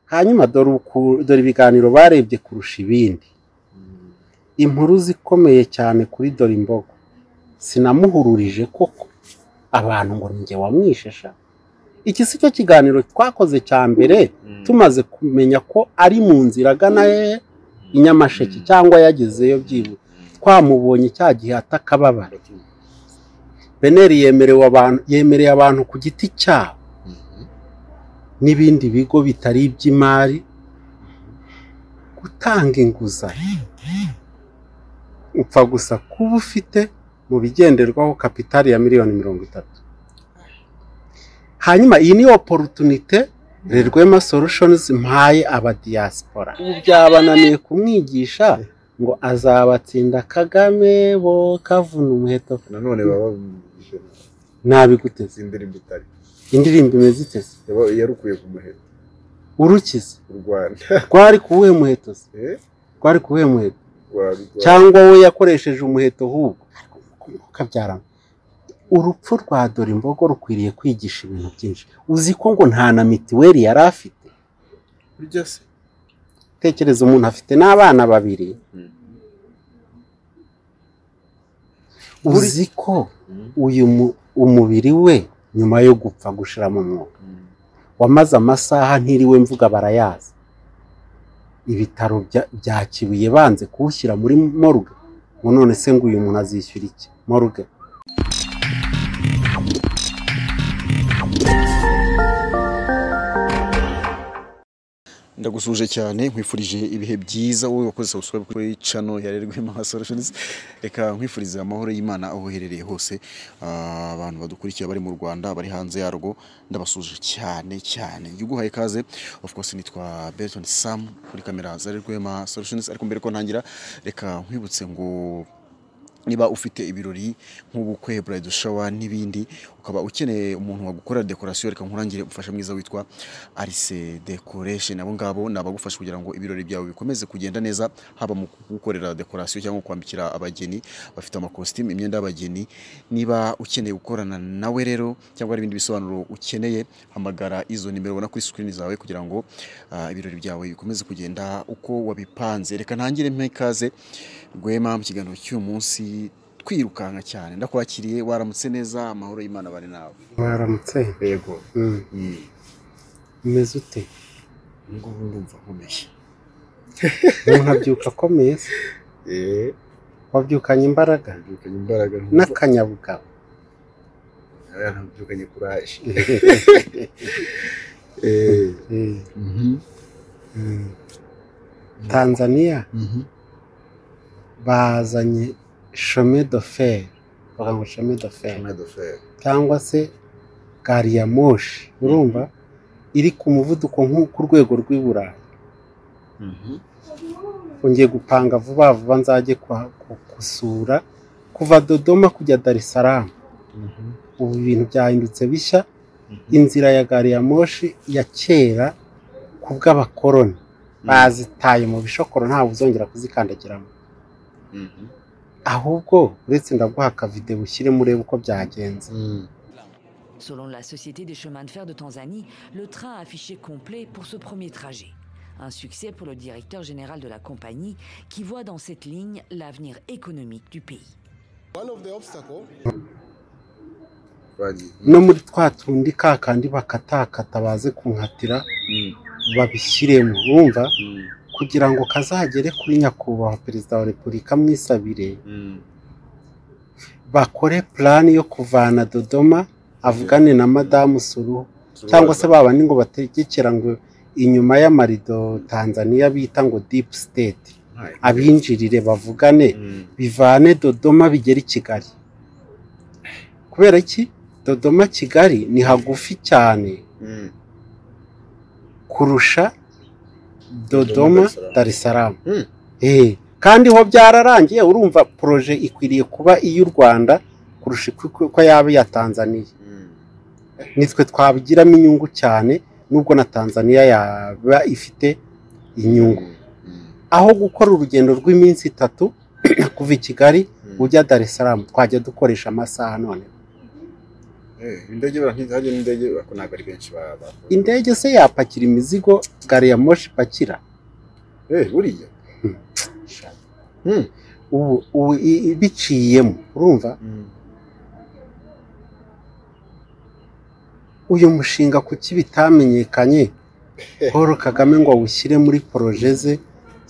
hanyuma dore uku- dore ibiganiro barebye kurusha ibindi impuruza ikomeye cyane kuri dore imbogo sinamuhururije koko abantu ngo njye wamwishisha iki si cyo kiganiro twakoze cya mbere tumaze kumenya ko ari mu nzira agana he i nyamasheke cyangwa yagezeyo byibuze twamubonye cya gihe atakababara beneri yemerewe abantu yemereye abantu ku giti cyabo n'ibindi bigo bitari iby'imari gutanga inguzanyo upfa gusa kuba ufite mu bigenderwaho kapitali ya miliyoni mirongo itatu hanyuma iyi ni oporutunite rerwema solutions mpaye abadiyasipora ubu byabananiye kumwigisha ngo azabatsinda kagame bo kavuna umuheto nanone baba nabiguteze indirimbo itari indirimbo imeze iteze Yaba- yarukuye ku muheto urukize u rwanda rwari kuwuhe muheto se Eh? rwari kuwuhe muheto Rwa- rwa- cyangwa we yakoresheje umuheto ahubwo kabyarana urupfu rwa dore imbogo rukwiriye kwigisha ibintu byinshi uzi ko ngo nta na mitiweli yari afite burya se tekereza umuntu afite n'abana babiri uzi ko uyu mu- umubiri we nyuma yo gupfa gushira mu mwuka wamaze amasaha ntiriwe mvuga barayazi ibitaro bya- bya kibuye banze kuwushyira muri moruge ngo none se ngo uyu muntu azishyura iki moruge ndagusuje cyane nkwifurije ibihe byiza wowe wakoze subscribe kuri channel ya Rwema Solutions reka nkwifurize amahoro y'Imana aho uherereye hose Ah, abantu badukurikiye bari mu Rwanda bari hanze yarwo ndabasuje cyane cyane yuguhaye kaze of course nitwa Berton Sam kuri kamera za Rwema Solutions ariko mbere ko ntangira reka nkwibutse ngo niba ufite ibirori nk'ubukwe bride shower n'ibindi ukaba ukeneye umuntu wagukorera decoration reka nkurangire umufasha mwiza witwa Arise Decoration abo ngabo ni abagufasha kugira ngo ibirori byawe bikomeze kugenda neza haba mu kugukorera decoration cyangwa kwambikira abageni bafite amakositimu imyenda y'abageni niba ukeneye gukorana nawe rero cyangwa hari ibindi bisobanuro ukeneye hamagara izo nimero ubona kuri screen zawe kugira ngo ah, ibirori byawe bikomeze kugenda uko wabipanze reka ntangire mpe ikaze rwema mu kiganiro cy'uyu munsi twirukanka cyane ndakwakiriye waramutse neza amahoro y'imana bari nawe baramutse yego Mm. Mm. umeze ute ubu ngubu ndumva nkomeye umuntu abyuka akomeye se Eh, wabyukanye imbaraga nabyukanye imbaraga nkumva- n'akanyabugabo Eh, nabyukanye kuraje Eh, Eh, mm. tanzaniya bazanye shome doferi bavuga ngo shome doferi chemin de fer. cyangwa se gari ya moshi urumva iri ku muvuduko nk'uku rwego rw'i burayi ngiye gupanga vuba vuba nzajye kwa- ku- gusura kuva dodoma kujya dar es salaam ubu ibintu byahindutse bishya inzira ya gari ya moshi ya kera ku bw'abakoroni bazitaye mu bishokoro ntawe uzongera kuzikandagiramo ahubwo uretse ndaguha akavidewo ushyiremo urebe uko byagenze Selon la Société des chemins de fer de Tanzanie, le train a affiché complet pour ce premier trajet. Un succès pour le directeur général de la compagnie qui voit dans cette ligne l'avenir économique du pays. Twagiye. no muri twa tundi ka kandi bakatakata baze kunhatira babishyiremo wumva kugira ngo kazagere kuri nyakubahwa perezida wa repubulika amwisabire bakore purani yo kuvana dodoma avugane na madamu suruhu cyangwa se babandi ngo bategekera ngo inyuma y'amarido tanzania bita ngo dipu siteti abinjirire bavugane Mm. bivane dodoma bigere i kigali kubera iki dodoma kigali ni hagufi cyane Mm. kurusha dodoma dar es salaam Mm. Eh, kandi ho byararangiye urumva poroje ikwiriye kuba iy'u rwanda kurusha uko- uko uko yaba iya tanzaniya Mm. nitwe twabigiramo inyungu cyane nubwo na tanzaniya yaba ifite inyungu Mm. aho gukora urugendo rw'iminsi itatu kuva i kigali Mm. ujya dar es salaam twajya dukoresha amasaha none indege barahajya n'indege ariko ntabwo ari benshi ba- bakora indege se yapakira imizigo gari ya moshi ipakira Eh, buriya ubu ubu i- i- biciyemo urumva uyu mushinga kuki bitamenyekanye paul kagame ngo awushyire muri poroje ze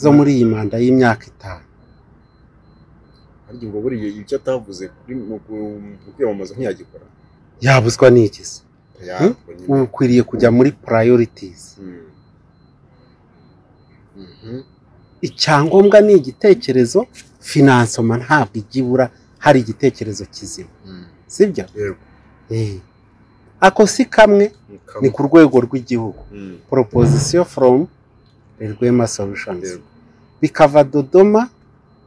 zo muri iyi manda y'imyaka itanu ariko ubwo buriya icyo atavuze kuri mu ku- mu kwiyamamaza ntiyagikora yabuzwa n'igizi yakora nyine. ubu ukwiriye kujya muri purayorities Mm. Mhm. icyangombwa ni igitekerezo finansoma ntabwo ijya ibura hari igitekerezo kizima Mm. sibyo Yego. Eh. ako si kamwe ni ku rwego rw'igihugu Mm. proposition from Rwema Solutions Yego. bikava Dodoma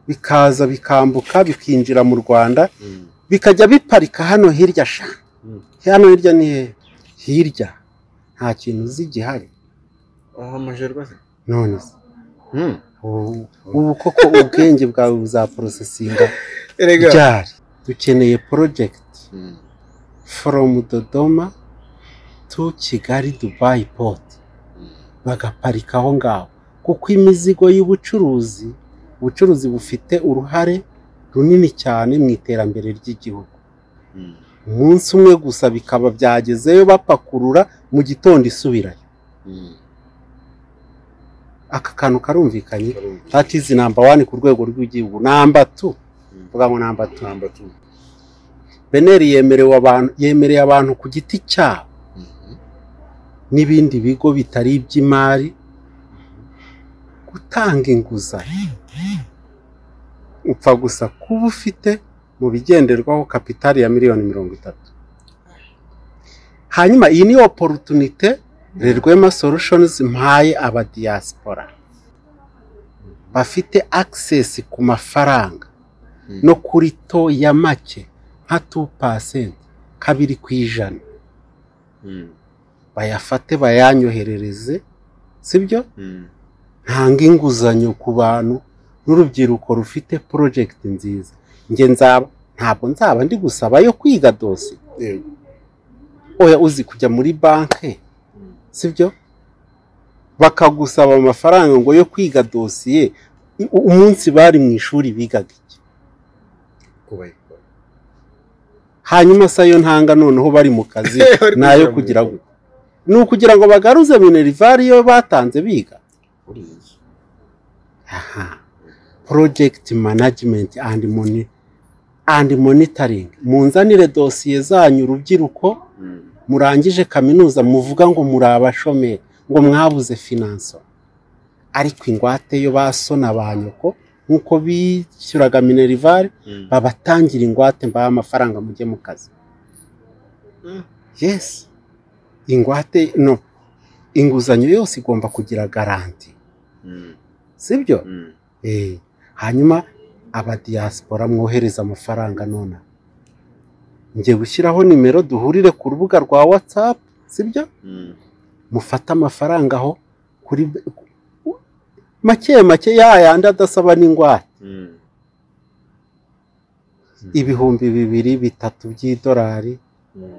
bikaza bikambuka bikinjira mu Rwanda Mm. bikajya biparika hano hirya sha Mm. hano hirya ni hehe? hirya nta kintu uzi gihari Aha amajerwa se? none se Mm. ubu ubu koko ubwenge bwawe buzaprosesinga Erega. ryari dukeneye project Mm. from Dodoma to Kigali Dubai port bagaparika aho ngaho kuko imizigo y'ubucuruzi ubucuruzi bufite uruhare runini cyane mu iterambere ry'igihugu Mm. umunsi umwe gusa bikaba byagezeyo bapakurura mu gitondo isubirayo Mm. aka kantu karumvikanye Karumva. that is number one ku rwego rw'igihugu number two Mm. vuga ngo number two Number two. beneri yemerewe abantu yemereye abantu ku giti cyabo Mhm. n'ibindi bigo bitari iby'imari gutanga inguzanyo upfa gusa kuba ufite mu bigenderwaho kapitali ya miliyoni mirongo itatu hanyuma iyi ni oporutunite rerwema solutions mpaye abadiyasipora bafite akisesi ku mafaranga Mm. no kuri to ya make nka tu pasenti kabiri ku ijana Mm. bayafate bayanyoherereze sibyo Mm. ntanga inguzanyo ku bantu n'urubyiruko rufite project nziza nge nzaba ntabwo nzaba ndi gusaba yo kwiga dosi Yego. oya uzi kujya muri banki sibyo bakagusaba amafaranga ngo yo kwiga dosiye I- u- umunsi bari mu ishuri bigaga iki Kubayikora. hanyuma se ayo ntanga noneho bari mu kazi Bari nayo mu kugira ngo bikorwa. ni ukugira ngo bagaruze minerivare iyo batanze biga Buriya. aha project management and moni and monitoring munzanire dosiye zanyu urubyiruko Mm. murangije kaminuza muvuga ngo muri abashomeri ngo mwabuze finanso ariko ingwate yo basona ba nyoko nk'uko bishyuraga minerivare Mm. babatangira ingwate mbaha amafaranga mujye mu kazi Mm. yes ingwate no inguzanyo yose igomba kugira garanti Mm. sibyo Mm. Eh, hanyuma abadiyasipora mwohereza amafaranga nona njye gushyiraho nimero duhurire ku rubuga rwa watsapu sibyo Mm. mufate amafaranga aho kuri make make ya yandi adasaba n'ingwate Mm. ibihumbi bibiri bitatu by'idolari Mm.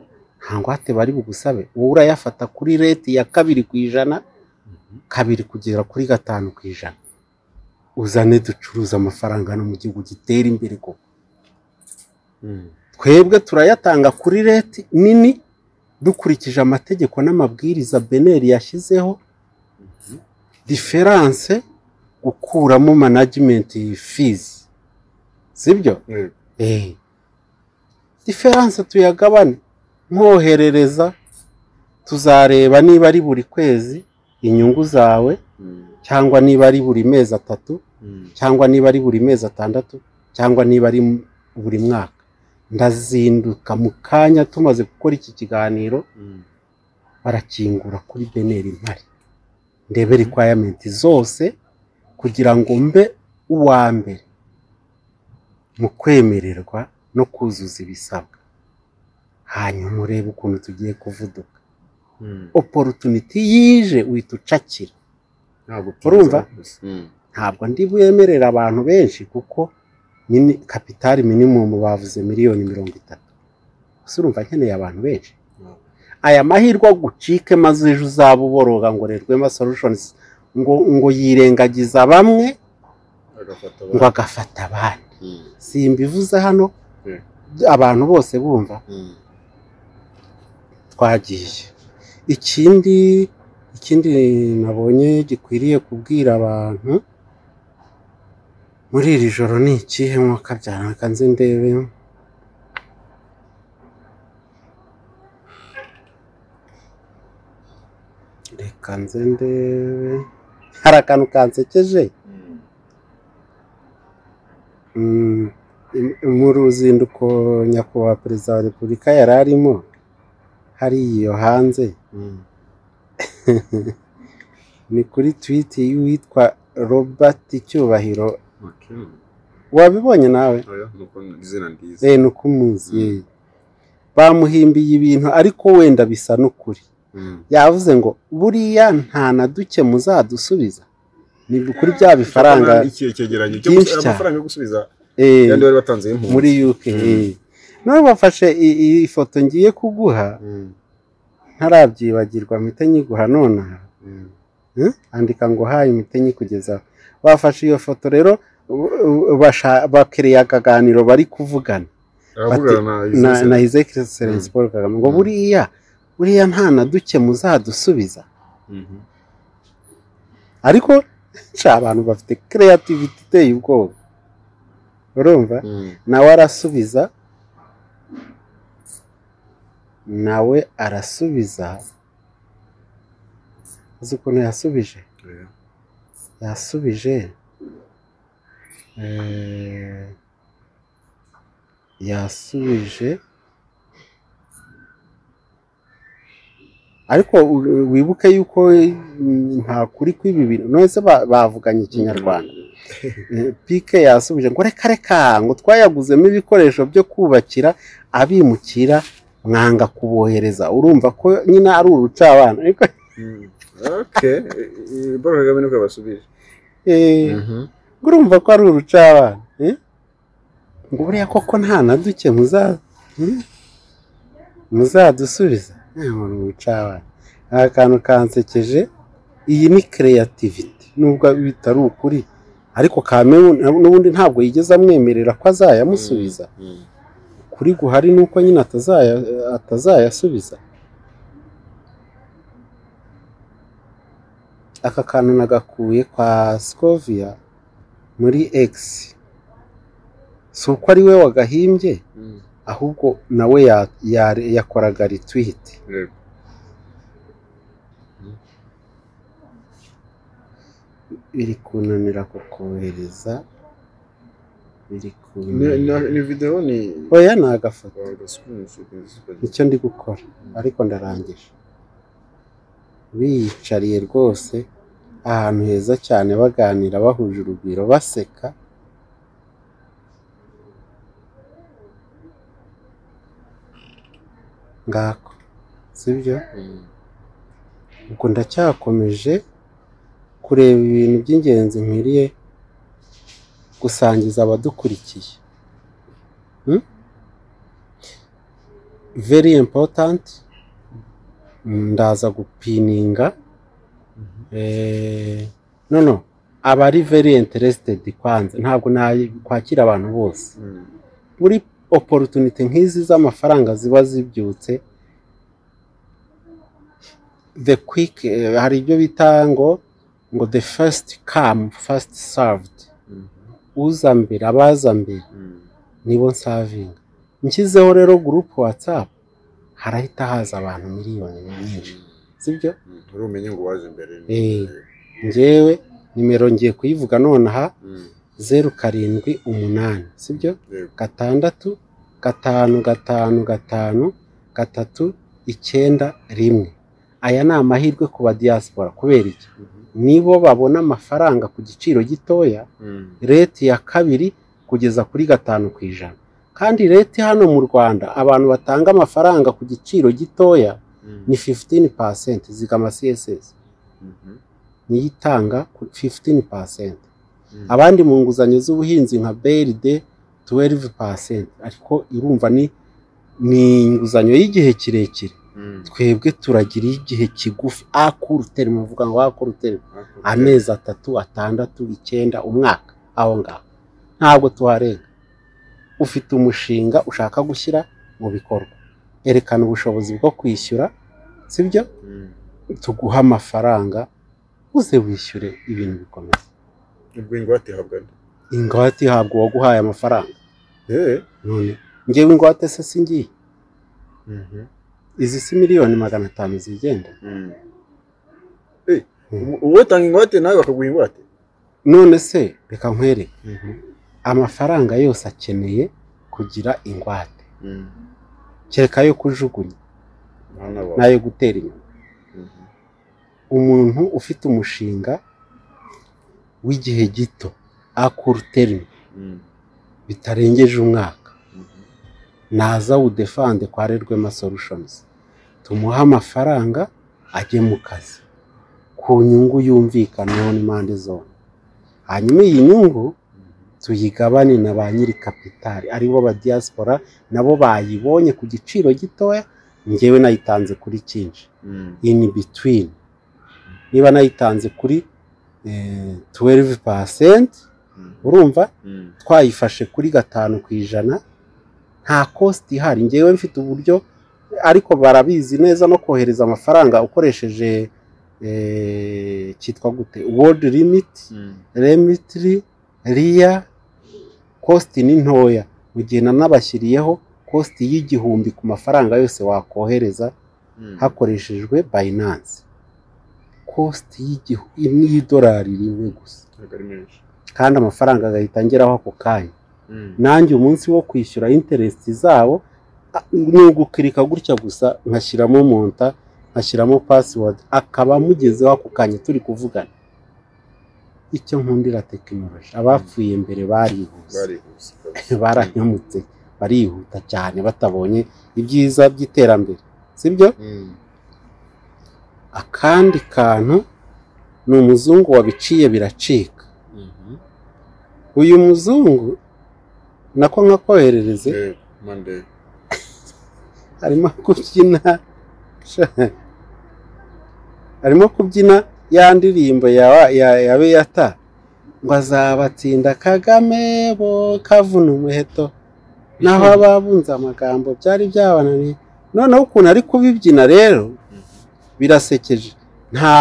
nta ngwate bari bugusabe wowe urayafata kuri reti ya kabiri ku ijana kabiri kugera kuri gatanu ku ijana uzane ducuruze amafaranga no mu gihugu gitera imbere koko Mm. twebwe turayatanga kuri reti nini dukurikije amategeko n'amabwiriza beneri yashyizeho diferanse gukuramo manajimenti fizi sibyo Yego. Eh. diferanse tuyagabane mwoherereza tuzareba niba ari buri kwezi inyungu zawe Mm. cyangwa niba ari buri mezi atatu Mm. cyangwa niba ari buri mezi atandatu cyangwa niba ari buri mwaka ndazinduka mu kanya tumaze gukora iki kiganiro Mm. barakingura kuri beneri mpari ndebe requirementi zose kugira ngo mbe uwa mbere mu kwemererwa no kuzuza ibisabwa hanyuma urebe ukuntu tugiye kuvuduka Mm. opportunity yije uhita ucakira Ntabwo Urumva? tuzi. Mm. ntabwo ndi bwemerera abantu benshi kuko mini- kapitali minimumu bavuze miliyoni mirongo itatu ese urumva nkeneye abantu benshi aya mahirwe agucike maze ejo uzaba uboroga ngo rero rwema solutions ngo ngo yirengagiza bamwe agafata ngo abantu agafata abandi Mm, simbivuze hano Mm. abantu bose bumva mm, twagiye ikindi ikindi nabonye gikwiriye kubwira abantu muri iri joro ni ikihe mwuka byanaka nzi ndebe reka nze ndebe hari akantu kansekeje mm. Mm, mu ruzinduko nyakubahwa perezida wa repubulika yari arimo hari iyo hanze ni kuri tweet y'uwitwa robert cyubahiro Okay. wabibonye nawe Oya, nuko ni izina ryiza eh nuko umuzi Mm. eh. bamuhimbiye ibintu ariko wenda bisa n'ukuri Mm, yavuze ngo buriya nta na duke muzadusubiza ni kuri bya bifaranga ikihe cyegeranyo cyo byinshi gusa- cyane. amafaranga yo gusubiza eh, yandi bari batanze y'impunzi muri UK eh. none bafashe i- i- ifoto ngiye kuguha Mm, ntarabyibagirwa mpite nyiguha nonaha mm, Hmm? andika ngo haye imiti nyikugezaho bafashe iyo foto rero u- u- basha- bakereye akaganiro bari kuvugana aravugana na na Isaac na his excellence Hmm. paul kagame ngo Hmm. buriya buriya nta na duke muzadusubiza Mhm. ariko nca abantu bafite creativity iteye ubwoba urumva Mm, nawe arasubiza nawe arasubiza uzi ukuntu yasubije oya. yasubije eh, yasubije ariko u- wibuke yuko mm, nta kuri kw'ibi bintu none se ba- bavuganye ikinyarwanda Eh, pike yasubije ngo reka reka ngo twayaguzemo ibikoresho byo kubakira abimukira mwanga kubohereza urumva ko nyine ari urucabana ariko Mm, okay paul kagame niko yabasubije eh, Mhm. ngo urumva ko ari urucabana eh? ngo buriya koko nta na duke muza eh? muzadusubiza Eh, muri urucabana aka kantu kansekeje iyi ni creativity nubwo bitari ukuri ariko kame n'ubundi ntabwo yigeze amwemerera ko azayamusubiza Mm, kuri guhari ni uko nyine atazaya atazayasubiza aka kantu nagakuye kwa Scovia muri X si uko ari we wagahimbye mm. ahubwo nawe ya- ya- yakoraga retweet Reba. biri kunanira kukohereza biri Ni- ni- kunanira ni video ni oya ni agafoto Wagasubiza. nicyo ndi gukora ariko ndarangije biyicariye rwose ahantu heza cyane baganira bahuje urugwiro baseka ngako sibyo Mm. ubwo ndacyakomeje kureba ibintu by'ingenzi nkwiriye gusangiza abadukurikiye Hmm? very important ndaza gupininga Eh, no no abari very interested kwanza ntabwo nakwakira abantu bose Mm. muri opportunity nk'izi z'amafaranga ziba zibyutse the quick eh, hari ibyo bita ngo ngo the first come first served Mm. uza mbere abaza mbere Mm. nibo nsavinga nshyizeho rero gurupu watsapu harahita haza abantu miliyoni nyinshi sibyo Mm. Uri umenye ngo waje mbere ni- Eh. ngewe nimero ngiye kuyivuga nonaha Mm. zeru karindwi umunani sibyo Reba. gatandatu gatanu gatanu gatanu gatatu icyenda rimwe aya ni amahirwe ku ba diaspora kubera iki Mhm. nibo babona amafaranga ku giciro gitoya Mm. reti ya kabiri kugeza kuri gatanu ku ijana kandi reti hano mu rwanda abantu batanga amafaranga ku giciro gitoya Mm. ni 15 percent zigama css Mhm. niyo itanga ku 15 percent Mm. abandi mu nguzanyo z'ubuhinzi nka BRD 12%, ariko irumva ni ni inguzanyo y'igihe kirekire Mm. twebwe turagira igihe kigufi akurutere muvuga ngo akurutere amezi atatu atandatu icyenda umwaka aho ngaho ntabwo tuharenga ufite umushinga ushaka gushyira mu bikorwa erekana ubushobozi bwo kwishyura sibyo Mm. tuguha amafaranga uze wishyure ibintu bikomeye ubwo ingwate ihabwa nde ingwate ihabwa uwaguhaye amafaranga Eh. none ngewe ingwate se singiye Mhm. izi si miliyoni magana atanu zigenda Mm. Eh, umu- uwo utanga ingwate nawe bakaguha ingwate none se reka nkwereke amafaranga yose akeneye kugira ingwate Mm. kereka yo kujugunya Bana bawe. n'ayo gutera inyuma Mhm. umuntu ufite umushinga w'igihe gito akuruterine Mm. bitarengeje umwaka Mhm. naza wudefande kwa rerwema solutions tumuhe amafaranga ajye mu kazi ku nyungu yumvikanyweho n'impande zombi hanyuma iyi nyungu tuyigabane na ba nyiri kapitari aribo ba diaspora nabo bayibonye ku giciro gitoya njyewe nayitanze kuri cyinshi Mm. in between niba nayitanze kuri tuwelive pasenti Mm. urumva Mm. twayifashe kuri gatanu ku ijana nta kositi ihari ngewe mfite uburyo ariko barabizi neza no kohereza amafaranga ukoresheje eh, cyitwa gute world limit Mm. remitry riya kositi ni ntoya mu gihe nanabashyiriyeho kositi y'igihumbi ku mafaranga yose wakohereza Mm. hakoreshejwe bayinanse kositi y'igihu- y'idolari rimwe gusa Ntabwo ari menshi. kandi amafaranga agahita angeraho ako kanya Mm. nanjye umunsi wo kwishyura interesiti zabo a- ni ugukirika gutya gusa nkashyiramo monta nkashyiramo pasiwodi akaba amugezeho ako kanya turi kuvugana icyo nkundira tekinoloji abapfuye mbere barihuse Barihuse. baranyamutse barihuta cyane batabonye ibyiza by'iterambere sibyo Mm. akandi kantu ni umuzungu wabiciye biracika Mhm. uyu muzungu nako nkakoherereze Eh, Monday. arimo kubyina sha, arimo kubyina ya ndirimbo ya ya- ya beyata ngo azabatsinda kagame bo kavuna umuheto naho ababunze amagambo byari byabananiye noneho ukuntu ari kubibyina rero birasekeje nta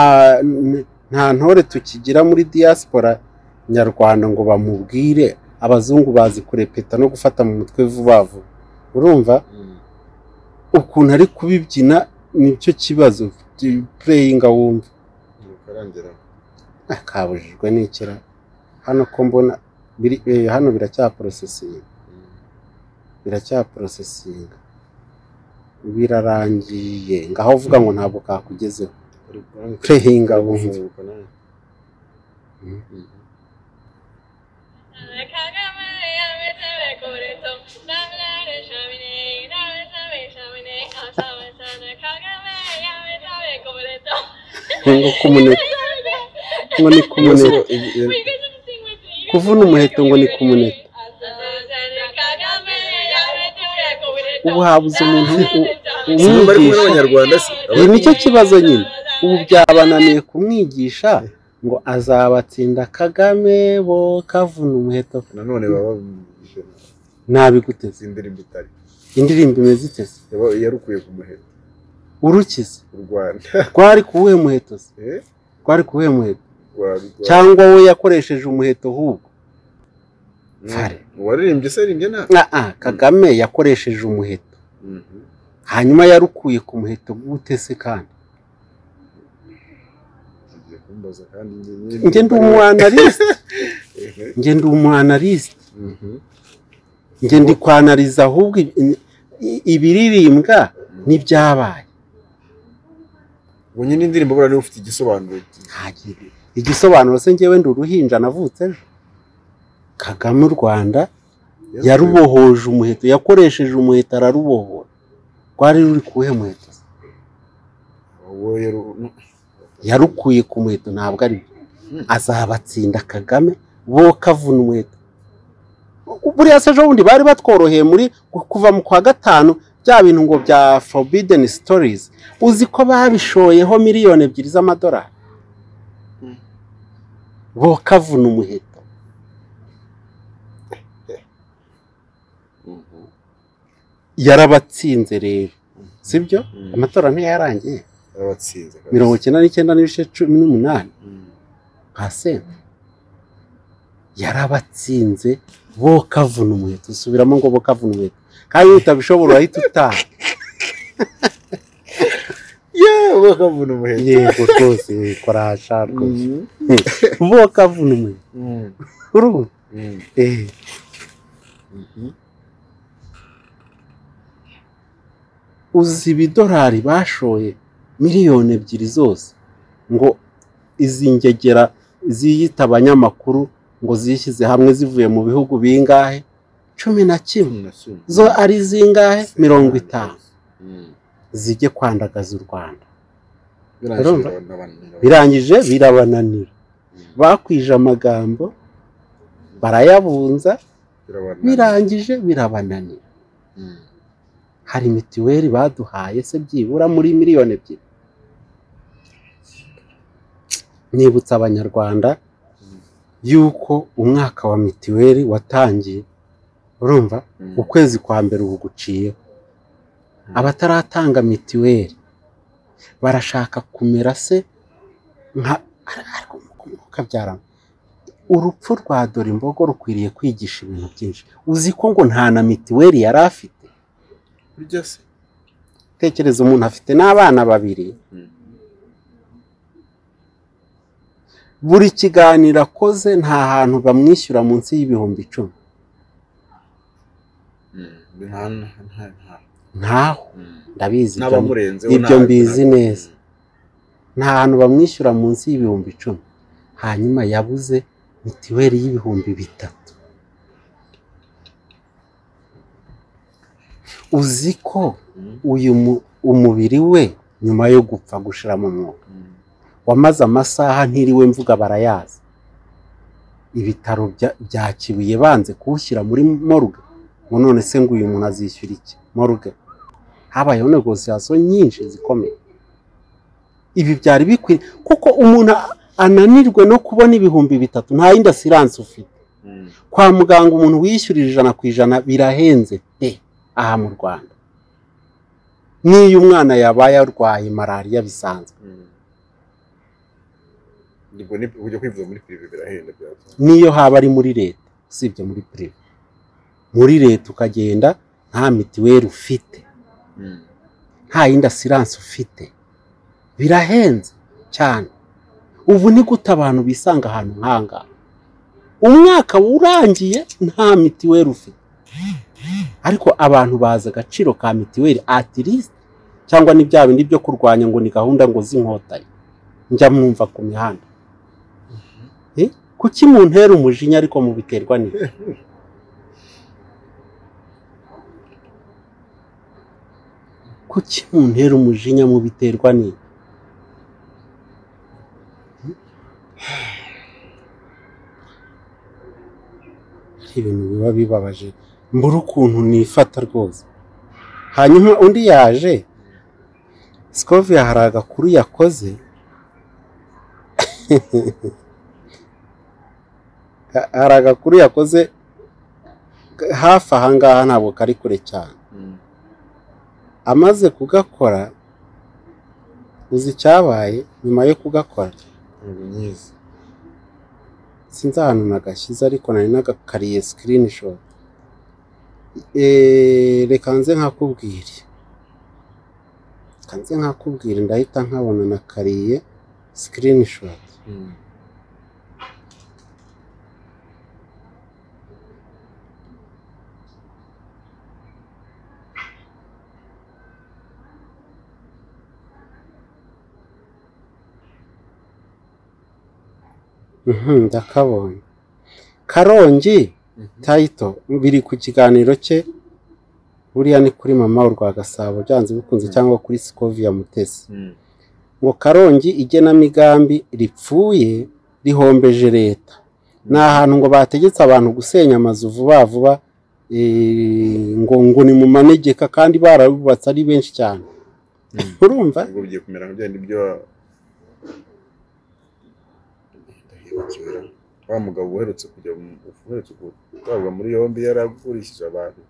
nta ntore tukigira muri diaspora nyarwanda ngo bamubwire abazungu bazi kurepeta no gufata mu mutwe vuba vuba urumva Mm. ukuntu ari kubibyina nicyo kibazo pureyinga wumva Nuko arangera. Ah, kabujijwe n'ikira hano ko mbona biri eh, hano biracyaprosesinga Mm. biracyaprosesinga birarangiye ngaho uvuga ngo ntabwo kakugezeho Ariko nanjye- pureyinga wumva Kuzenguruka nawe. Mm. Mm. ngo kumuneka ngo ni kumuneka Ibibazo- ibi- ibi- kuvuna umuheto ngo ni kumuneka ubu habuze umuntu Sinumva ari kumwe umwigisha n'abanyarwanda se. iyi nicyo kibazo nyine ubu byabananiye kumwigisha ngo azabatsinda kagame bo kavuna umuheto Nanone baba ijana. nabiguteze Izi ndirimbo itari. indirimbo imeze iteze Yaba- yarukuye ku muheto. urukize U Rwanda. rwari kuwuhe muheto se Eh? rwari kuwuhe muheto Rwa- rwa- cyangwa we yakoresheje umuheto hubwo Mm. Fare. Uwaririmbye se aririmbye nabi. Ah, ah, kagame yakoresheje umuheto Mhm. hanyuma yarukuye ku muheto gute se kandi Ugiye kumbaza kandi njye- njye ndi umu analyst Eh, njye ndi umu analyst mhm. njye ndi kwanariza ahubwo ibi- i- ibiririmbwa n'ibyabaye Ubu nyine indirimbo buriya niba ufite igisobanuro Ntagire. igisobanuro se njyewe ndi uruhinja navutse ejo kagame u rwanda yarubohoje umuheto yakoresheje umuheto ararubohora rwari ruri kuwuhe muheto se? Wowe yaru- nu- yarukuye ku muheto ntabwo ari byo azabatsinda kagame bo kavuna umuheto buriya se ejo bundi bari batworoheye muri kuva mu kwa gatanu bya bintu ngo bya forbidden stories uzi ko babishoyeho miliyoni ebyiri z'amadolari Mm. bokavuna umuheto yarabatsinze rero sibyo Mm. amatora ntiyarangiye yarabatsinze kabisa. mirongo icyenda n'icyenda n'ibice cumi n'umunani Mm. pasenti yarabatsinze bokavuna umuheto usubiramo ngo bokavuna umuheto kandi iyo utabishobora urahita utaha yewe bakavuna umuheto yego rwose kora hashara rwose Mhm. bokavuna umuheto Mhm. urumva Mhm. Eh, Mhm. uzi ibidolari bashoye miliyoni ebyiri zose ngo izi ngegera ziyita abanyamakuru ngo zishyize hamwe zivuye mu bihugu bingahe cumi na kimwe Na kimwe. zo ari zingahe mirongo itanu Mhm. zijye kwandagaza u rwanda Birangije Urumva? birabananira. birangije birabananira bakwije amagambo barayabunza Birabananira. birangije birabananira Mhm. hari mituweli baduhaye se byibura muri miliyoni ebyiri nibutsa abanyarwanda yuko umwaka wa mituweli watangiye urumva Mhm. ukwezi kwa mbere ubu guciyeho abataratanga mituweli barashaka kumera se nka ariko mukabyarana urupfu rwa dore imbogo rukwiriye kwigisha ibintu byinshi uzi ko ngo nta na mituweli yari afite Burya se. tekereza umuntu afite n'abana babiri Mhm. buri kiganiro akoze nta hantu bamwishyura munsi y'ibihumbi icumi Mhm. Nta- nta- nta- nta- ntaho Mhm. ndabizi ibyo ni- N'abamurenzeho ibyo nta- mbizi nta- neza. nta hantu bamwishyura munsi y'ibihumbi icumi hanyuma yabuze mituweli y'ibihumbi bitatu uzi ko Mhm. uyu mu- umubiri we nyuma yo gupfa gushira mu mwuka Mhm. wamaze amasaha ntiriwe mvuga barayazi ibitaro bya- bya kibuye banze kuwushyira muri morgue ngo none se ngo uyu muntu azishyura iki morgue habayeho negosiyasiyo nyinshi zikomeye ibi byari bikwiye kuko umuntu a- ananirwe no kubona ibihumbi bitatu nta yindi asiranse ufite Mhm. kwa muganga umuntu wishyurira ijana ku ijana birahenze pe aha mu rwanda n'iyo umwana yabaye arwaye malariya bisanzwe Mhm. Ubwo ni- kujya kwivuza muri pirive birahenda byatuma. niyo haba ari muri leta usibye muri pirive muri leta ukagenda nta mituweli ufite Mhm. nta yindi asiranse ufite birahenze cyane ubu ni gute abantu bisanga ahantu nk'aha umwaka urangiye nta mituweli ufite ariko abantu bazi agaciro ka mituweli atirisite cyangwa ni bya bindi byo kurwanya ngo ni gahunda ngo z'inkotanyi njya mwumva ku mihanda Eh, kuki muntera umujinya ariko mubiterwa n'iki kuki muntera umujinya mubiterwa n'iki hari ibintu biba bibabaje mbura ukuntu nifata rwose hanyuma undi yaje sikovia hari agakuru yakoze Ha- hari agakuru yakoze hafi aha ngaha ntabwo kari kure cyane Mhm. amaze kugakora uzi icyabaye nyuma yo kugakora Ntabwo nyizi. sinzi ahantu nagashyize ariko nari nagakariye screenshot e, reka nze nkakubwire reka nze nkakubwire ndahita nkabona nakariye screenshot Mhm. Mhm, ndakabonye karongi Mhm. tayito biri ku kiganiro cye buriya ni kuri mama wa rwa gasabo byanze bikunze Mm. cyangwa kuri sikovia mutesi Mhm. ngo karongi igenamigambi ripfuye rihombeje leta ni ahantu ngo bategetse abantu gusenya amazu vuba vuba Eh, ngo ngo ni mu manegeka kandi barabubatse ari benshi cyane urumva ubwo bigiye kumera nka byandi byo ndahibukira wa mugabo uherutse kujya mu- uherutse gutabwa muri yombi yari agurishije abantu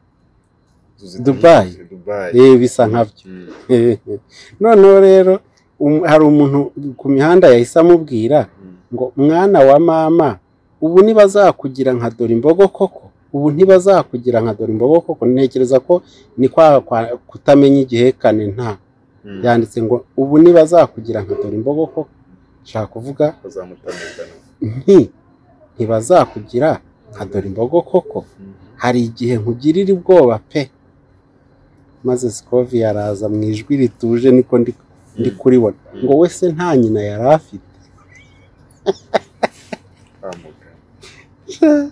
inzu zitagira- Dubai. Dubai eh, bisa nkabyo Mm. noneho rero um- hari umuntu ku mihanda yahise amubwira Mm. ngo mwana wa mama ubu ntibazakugira nka dore imbogo koko ubu ntibazakugira nka dore imbogo koko ntekereza ko ni kwa kwa- kutamenya igihekane nta Mm. yanditse ngo ubu ntibazakugira nka dore imbogo koko nshaka kuvuga bazamutamikana nti ntibazakugira nka dore imbogo koko hari igihe nkugirira ubwoba pe maze sikovi yaraza mu ijwi rituje niko ndi, ndi kuribona ngo we se nta nyina yari afite kwamugana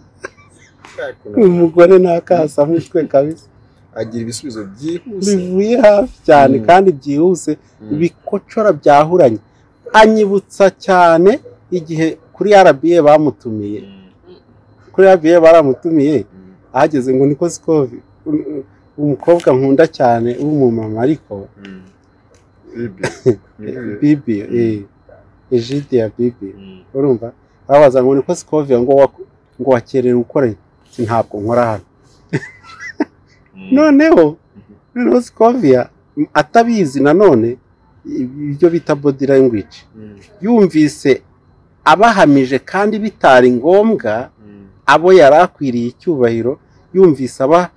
umugore ntakasa mushwe kabisa agira ibisubizo byihuse bivuye hafi cyane Mm. kandi byihuse Mm. bikocora byahuranye anyibutsa cyane igihe kuri RBA bamutumiye Mm. kuri RBA baramutumiye Mm. ahageze ngo niko sikovi um- um- umukobwa nkunda cyane w'umumama ariko Mm. Bibi. Bibi. bibi Mm. eh, ejide ya bibi Mm. urumva arabaza ngo niko sikovi ngo wa- ngo wakerera ukoreye Ati, ntabwo nkora hano Mm. noneho noneho Scovia atabizi nanone ibyo bita body language Mm. yumvise abahamije kandi bitari ngombwa Mm. abo yari akwiriye icyubahiro yumvise aba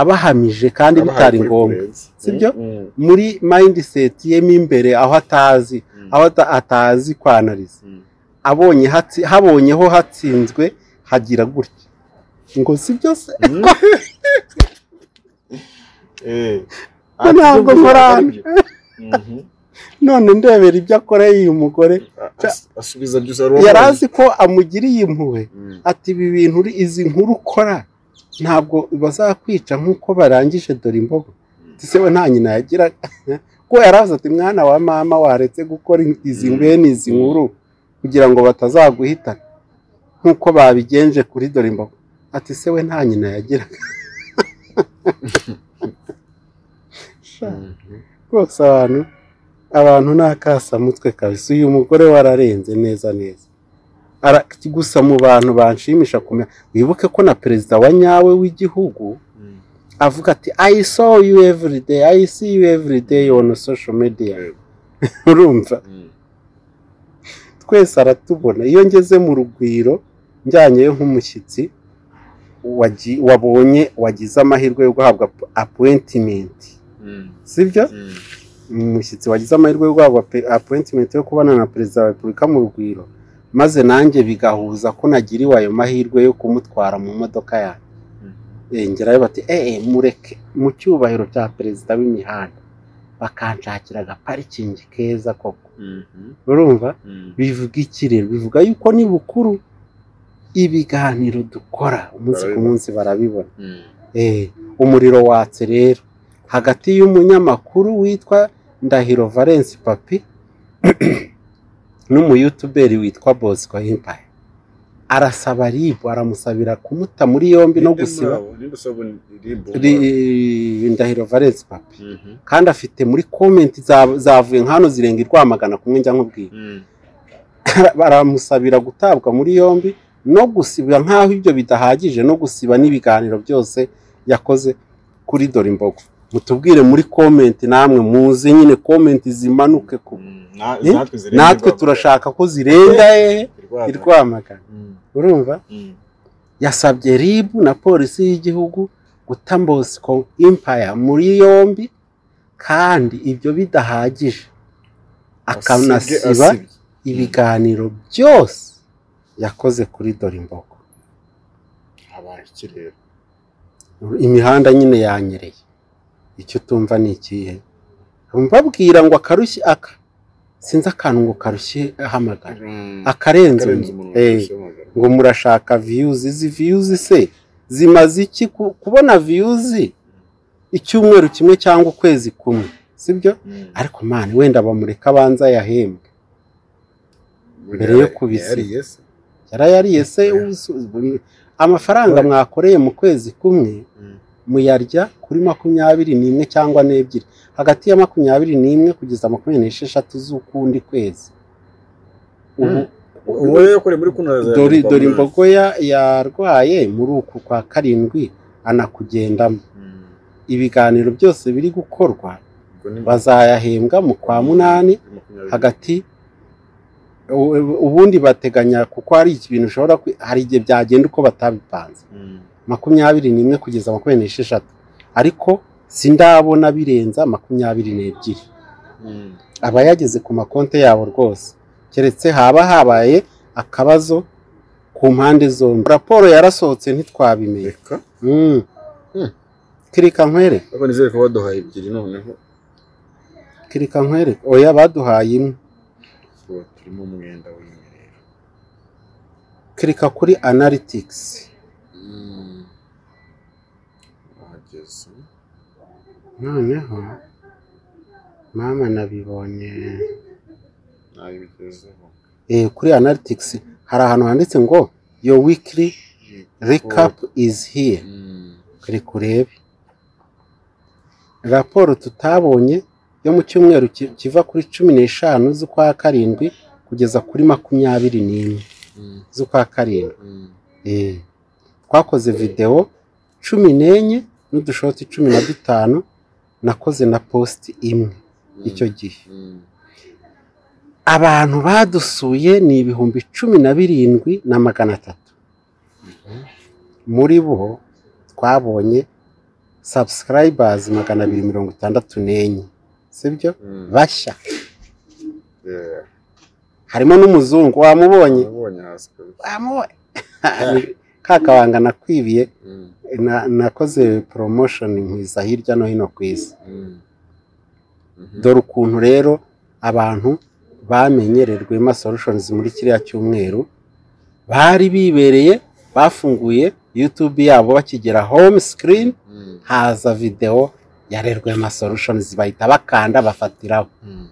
abahamije kandi bitari Abahaye ngombwa kurenza. sibyo? Mm. muri mindset ye mo imbere aho atazi Mm. aho ata- atazi kwanariza Mm. abonye hatsi- habonyeho hatsinzwe hagira gutya ngo sibyo se Eh. Ko ntabwo nkora hano. Mhm. none ndebera ibyo akoreye uyu mugore As- asubiza byose ari uwo yari muri. azi ko amugiriye impuhwe Mm. ati ibi bintu uri- izi nkuru ukora ntabwo bazakwica nk'uko barangije dore imbogo Ati, se we nta nyina yagiraga ko yaravuze ati mwana wa mama waretse gukora izi Mm. bene izi nkuru kugira ngo batazaguhitana nk'uko babigenje kuri dore imbogo ati se we nta nyina yagiraga Sha, Mhm. rwose abantu abantu ni akasamutwe kabisa uyu mugore wararenze neza neza Ara- gusa mu bantu banshimisha kumenya wibuke ko na perezida wa nyawe w'igihugu Mm. avuga ati i saw you every day i see you every day on social media Yego. urumva Mm. twese aratubona iyo ngeze mu rugwiro njyanyeyo nk'umushyitsi wagi- wabonye wagize amahirwe yo guhabwa appointment Mm. sibyo Mm. umushyitsi wagize amahirwe yo guhabwa pe- appointment yo kubana na perezida wa repubulika mu rugwiro maze nanjye bigahuza ko nagiriwe ayo mahirwe yo kumutwara mu modoka yanjye Mm. Eh, ngerayo bati eee mureke mu cyubahiro cya perezida w'imihanda bakanshakira agaparikingi keza koko Mhm. urumva Mm. bivuga iki rero bivuga yuko ni bukuru ibiganiro dukora umunsi ku Barabibona. munsi barabibona Mm. Eh, umuriro watse rero hagati y'umunyamakuru witwa ndahiro valence papi n'umuyutuberi witwa bosco himpaye arasaba ribu aramusabira kumuta muri yombi no Ninde gusiba nabo? Ninde usaba rimbo? Ri- ndahiro valence papi Mhm. kandi afite muri komenti za- zavuye nk'hano zirenga i rwamagana kumwe njya nkubwira Mm. baramusabira gutabwa muri yombi no gusiba nk'aho ibyo bidahagije no gusiba n'ibiganiro byose yakoze kuri dore imbogo mutubwire muri komenti namwe muze nyine komenti zimanuke ku Mm. Na- Eh? natwe zirenga natwe irwamagana. turashaka ko zirenga eh, i Irwamagana. rwamagana Mm. urumva Mm. yasabye ribu na polisi y'igihugu guta Bosco impaya muri yombi kandi ibyo bidahagije Asibye, akanasiba asibye. ibiganiro byose yakoze kuri dore imbogo habaye iki rero imihanda nyine yanyereye icyo tumva ni ikihe mbabwira ngo akarushye aka sinzi akantu ngo karushye ahamagara akarenze umuntu. karenze umuntu Eh. wese wamagana. ngo murashaka viyuzi izi viyuzi se zimaze iki Ku- kubona viyuzi icyumweru kimwe cyangwa ukwezi kumwe sibyo Mm. ariko mani wenda bamureka abanza yahembwe mbere yo kubisiba. Yari yes. yarayariye se amafaranga mwakoreye mu kwezi kumwe Mm. muyarya kuri makumyabiri n'imwe cyangwa n'ebyiri hagati ya makumyabiri n'imwe kugeza makumyabiri n'esheshatu z'ukundi kwezi ubu uwo yakoreye muri kuno dore dore imbogo ya- yarwaye muri uku kwa karindwi anakugendamo ibiganiro byose biri gukorwa bazayahembwa mu kwa munani hagati u- ubundi bateganya kuko hari ibintu ushobora kwi- hari igihe byagenda uko batabipanze makumyabiri n'imwe kugeza makumyabiri n'esheshatu ariko sindabona birenza makumyabiri n'ebyiri aba yageze ku makonti yabo rwose keretse haba habaye akabazo ku mpande zombi raporo yarasohotse ntitwabimenya reka Mm. Mm. kirika nkwere ariko nizere ko baduhaye ebyiri noneho kirika nkwere oya baduhaye imwe ubu turimo umwenda w'inyerero kirika kuri analytics wageze noneho mama nabibonye nawe bigezeho eh, kuri analytics hari ahantu handitse ngo your weekly recap is here Mm. kuri kurebe raporo tutabonye yo mu cyumweru ki- kiva kuri cumi n'eshanu z'ukwa karindwi kugeza kuri makumyabiri n'imwe Mm. z'ukwa karindwi Mm. Eh, twakoze videwo cumi n'enye n'udushoti cumi na dutanu nakoze na positi imwe icyo gihe Mm. abantu badusuye ni ibihumbi cumi na birindwi na magana atatu muri bo twabonye sabusikarayibazi magana abiri mirongo itandatu n'enye sibyo Mm. bashya Yeah. harimo n'umuzungu wamubonye Nabonye hasi kabisa. wamubonye ka kabanga nakwibiye Mm. na- nakoze poromoshoni nkwiza hirya no hino ku isi Mm. Mhm. dore ukuntu rero abantu bamenyerejwe ma solutions muri kiriya cyumweru bari bibereye bafunguye youtube yabo bakigera home screen Mm. haza videwo yarerwe ma solutions bahita bakanda bafatiraho Mm.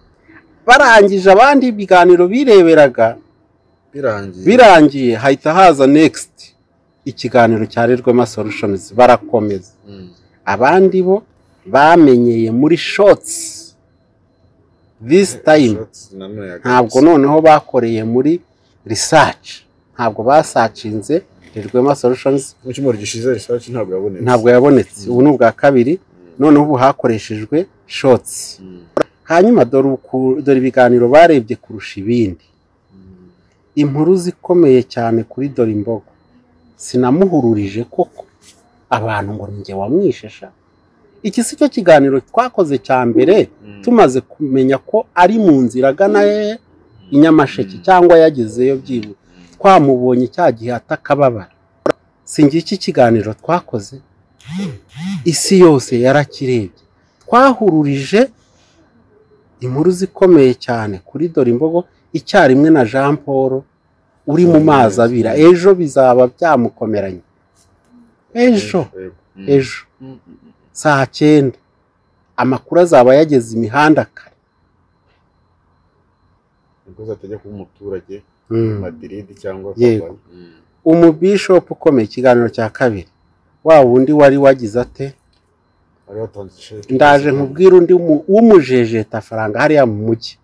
barangije abandi ibiganiro bireberaga birangiye birangiye hahita haza next ikiganiro cyarerwema solutions barakomeza Mm. abandi bo bamenyeye muri shorts this time Shots na none ya ntabwo gatatu. noneho bakoreye muri research ntabwo basacinze rirwema solutions mu cyumweru gishize research ntabwo yabonetse ntabwo yabonetse ubu ni ubwa kabiri Mm. noneho ubu hakoreshejwe shorts Mm. hanyuma dore uku- dore ibiganiro barebye kurusha ibindi Mm. inkuru zikomeye cyane kuri dore imbogo sinamuhururije koko abantu ngo ni njye wamwishisha iki si cyo kiganiro twakoze cya mbere Mm. tumaze kumenya ko ari mu nzira agana he i Nyamasheke cyangwa yagezeyo byibuze twamubonye cya gihe atakababara si njye iki kiganiro twakoze isi yose yarakirebye twahururije inkuru zikomeye cyane kuri dore imbogo icyarimwe na jean paul uri mu mazi abira ejo bizaba byamukomeranye ejo Mm. ejo Mm. saa cyenda amakuru azaba yageze imihanda kare nibwo uzatajya kuba umuturage Mm. Madrid cyangwa Yego. Havana. Mm. umubishopu ukomeye ikiganiro cya kabiri wa wundi wari wagize ate Bari batanze sheki. ndaje nkubwire undi w'umu- w'umujejeta faranga hariya mu mujyi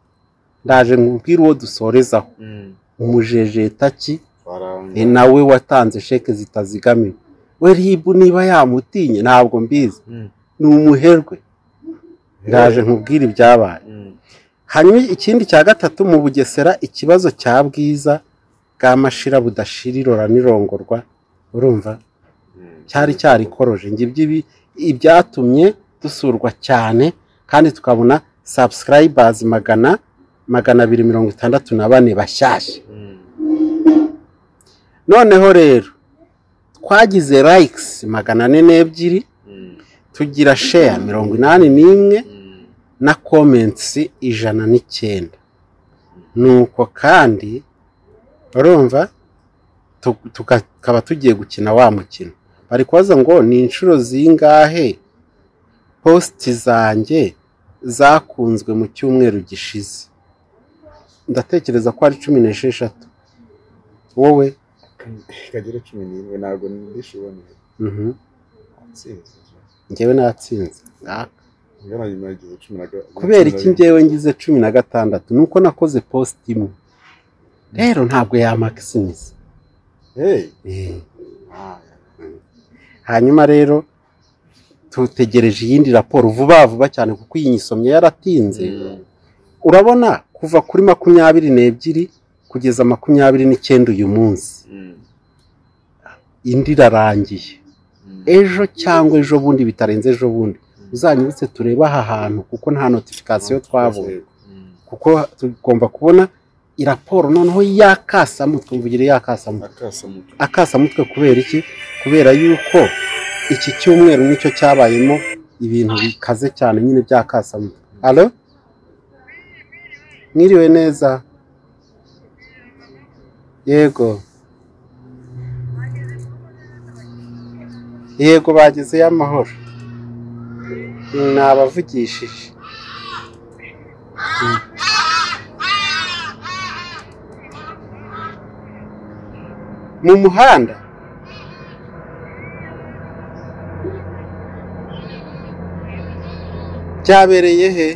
ndaje nkubwire uwo dusorezaho Mm. umujejeta ki Faranga. ni nawe watanze sheke zitazigamiwe we ribu niba yamutinye ntabwo mbizi Mm. ni umuherwe ndaje nkubwire ibyabaye Mm. hanyuma ikindi cya gatatu mu bugesera ikibazo cya bwiza bwa mashira budashira irora n'irongorwa urumva Mm. cyari cyarikoroje ngibyo ibi ibyatumye dusurwa cyane kandi tukabona sabusikarayibazi magana magana abiri mirongo itandatu na bane bashyashya Mm. noneho rero twagize layikisi magana ane n'ebyiri Mm. tugira sheya mirongo inani n'imwe Mm. na komentsi ijana n'icyenda nuko kandi urumva tu- tuka- tukaba tugiye gukina wa mukino bari kubaza ngo ni inshuro zingahe positi zanjye zakunzwe mu cyumweru gishize ndatekereza ko ari cumi n'esheshatu wowe kagera cumi n'imwe ntabwo ndishoboneye Mhm. nsinzi njyewe natsinze ingana nyuma y'igihe cumi na ga- kubera iki cumi na njyewe ngize cumi na gatandatu nuko nakoze post imwe rero ntabwo yamakisimiza bine. Hey! Eh. Ah, ya. hanyuma rero tutegereje iyindi raporo vuba vuba cyane kuko iyi nyisomye yaratinze urabona kuva kuri makumyabiri n'ebyiri kugeza makumyabiri n'icyenda uyu munsi Mm. indi irarangiye Mm. ejo cyangwa ejo bundi bitarenze ejo bundi uzanyibutse turebe aha hantu kuko nta notifikasiyo twabonye Mm. kuko tugomba kubona iraporo noneho yakasamu twumvugire yakasamu akasamutu akasamutwe kubera iki kubera yuko iki cyumweru nicyo cyabayemo ibintu bikaze cyane nyine bya kasamutwe alo mwiriwe neza yego yego bagezeyo amahoro nabavugishije mu muhanda byabereye he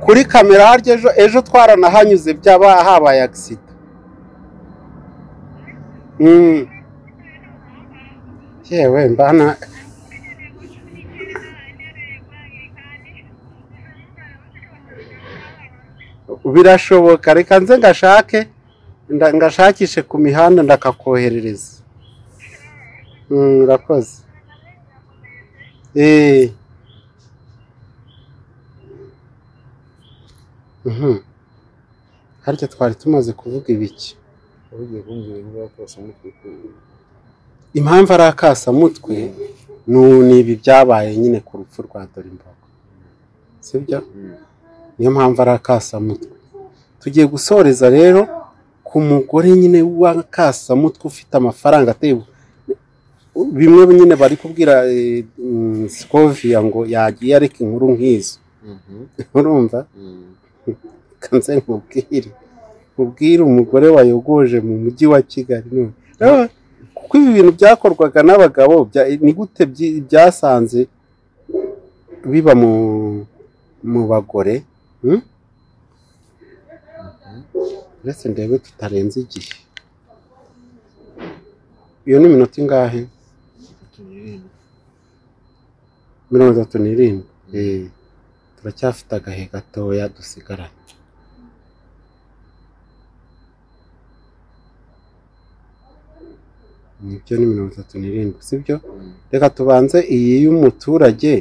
kuri kamera harya ejo ejo twaranahanyuze byaba habaye agisida Mm. yewe mbana birashoboka reka nze ngashake nda- ngashakishe ku mihanda ndakakoherereza Mm, urakoze Eh. Mhm. harya twari tumaze kuvuga ibiki ugiye kumbwira niba akasamutu ku- impamvu ari akasamutwe nu- ni ibi byabaye nyine ku rupfu rwa dorimbogo sibyo Mm. niyo mpamvu ari akasamutwe tugiye gusoreza rero ku mugore nyine w'akasamutwe ufite amafaranga ateye ubu- bimwe nyine bari kubwira eh, mm, sikovia ngo yagiye areka inkuru nk'izo Mhm. urumva Mm. kanze nkubwire nkubwire umugore wayogoje mu mujyi wa kigali none Ah, kuko ibi bintu byakorwaga n'abagabo bya- ni gute byi- byasanze biba mu mu bagore hmm? uretse ndebe tutarenze igihe iyo ni iminota ingahe mirongo itatu n'irindwi Eh, turacyafite agahe gatoya dusigaranye nibyo ni mirongo itatu n'irindwi sibyo Mm. reka tubanze iyi y'umuturage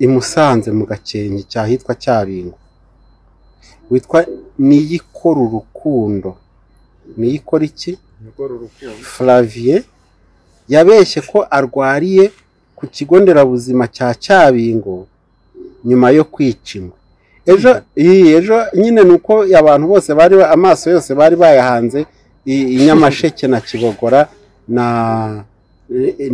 imusanze mu gakenke cyahitwa cyabingwa witwa niyikora urukundo niyikora iki Nikora urukundo. Flavie yabeshye ko arwariye ku kigo nderabuzima cya Cyabingo nyuma yo kwica ingwe ejo iyi ejo nyine ni uko abantu bose bari amaso yose bari bayahanze i- i Nyamasheke na Kibogora na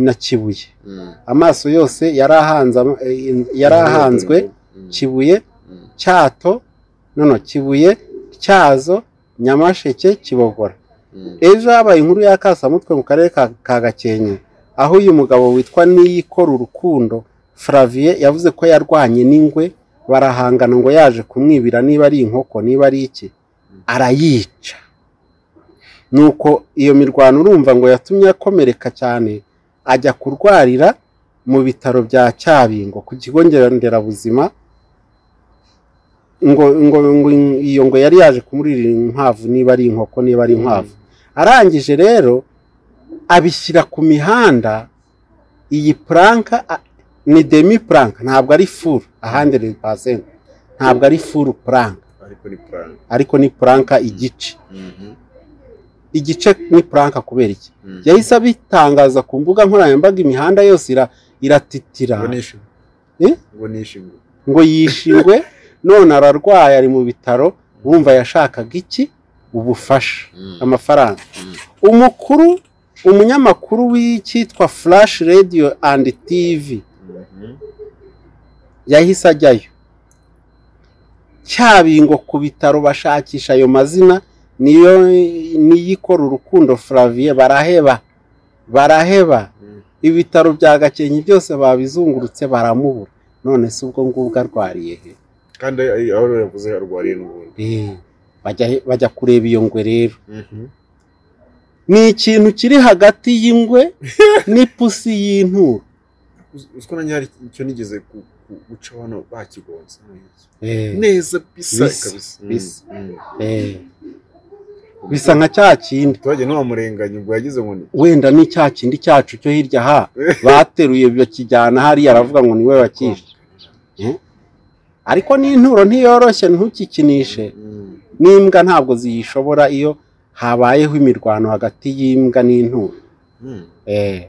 na Kibuye Mm. amaso yose yarahanze am- yarahanzwe Mm. Kibuye Mm. Cyato nono Kibuye Cyazo Nyamasheke Kibogora Mm. ejo habaye inkuru ya kasamutwe mu karere ka ka gakenke aho uyu mugabo witwa niyikora urukundo Flavie yavuze ko yarwanye n'ingwe barahangana ngo yaje kumwibira niba ari inkoko niba ari iki arayica nuko iyo mirwano urumva ngo yatumye akomereka cyane ajya kurwarira mu bitaro bya cyabingo ku kigo nderabuzima ngo ngo ngo iyo ngo yari yaje kumurira inkwavu niba ari inkoko niba ari inkwavu arangije rero abishyira ku mihanda iyi puranka a- ni demi puranka ntabwo ari furu ahandi ni pasenti ntabwo ari furu puranka ariko ni plan ariko ni puranka igice Mhm. igice ni puranka kubera iki Mm. yahise abitangaza ku mbuga nkoranyambaga imihanda yose ira- iratitira ngo nishimwe Eh? ngo nishimwe ngo yishingwe none ararwaye ari mu bitaro wumva yashakaga iki ubufasha amafaranga umukuru umunyamakuru w'icyitwa flash radio and tv Mhm. yahise ajyayo cyabingo ku bitaro bashakisha ayo mazina niyo niyikora urukundo Flavie baraheba baraheba ibitaro bya gakenke byose babizungurutse baramubura none se ubwo ngubwo arwariye he kandi aho rero yavuze arwariye n'ubundi Eh, bajya bajya kureba iyo ngwe rero ni ikintu kiri hagati y'ingwe n'ipusi y'inturo uziko nanjye hari icyo nigeze ku- ku- guca hano bakigonze Eh, neza bisa Bisa, kabisa. Mm, bisa. mm. eh. bisa nka cya kindi twagiye n'uwamurenganya ubwo yagize ngo ni wenda ni cya kindi cyacu cyo hirya ha bateruye bakijyana hariya aravuga ngo niwe wakishe Eh? ariko n'inturo ntiyoroshye ntukikinishe Mm, n'imbwa ntabwo ziyishobora iyo habayeho imirwano hagati y'imbwa n'inturo mm. Eh,